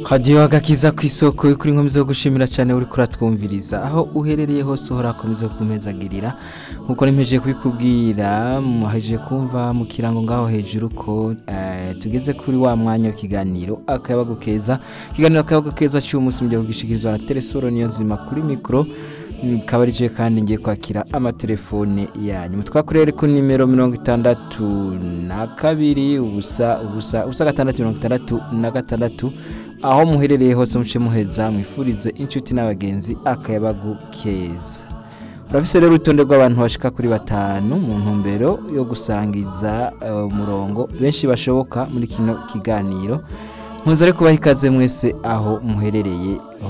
hadiyo agakiza ku isoko y'ukuri nkomeza gushimira cyane uri kuratwumviriza aho uherereye hose uhora akomeza kumezagirira nkuko nimeje kubikubwira muhejeje kumva mu kirango ngaho hejuru ko eh, tugeze kuri wa mwanya w'ikiganiro akayabagu keza ikiganiro akayabagu keza cy'umunsi mu gihe kugishikirizwa na telesoro niyo nzima kuri mikoro kaba ari kandi ngiye kwakira amatelefone yanyu twakorere ku nimero mirongo itandatu na kabiri ubusa ubusa ubusa gatandatu mirongo itandatu na gatandatu aho muherereye hose muce muheza mwifurize inshuti n'abagenzi akayabagu keza urafise rero urutonde rw'abantu bashika kuri batanu mu ntumbero yo gusangiza eh, umurongo benshi bashoboka muri kino kiganiro nkuze ariko baha ikaze mwese aho muherereye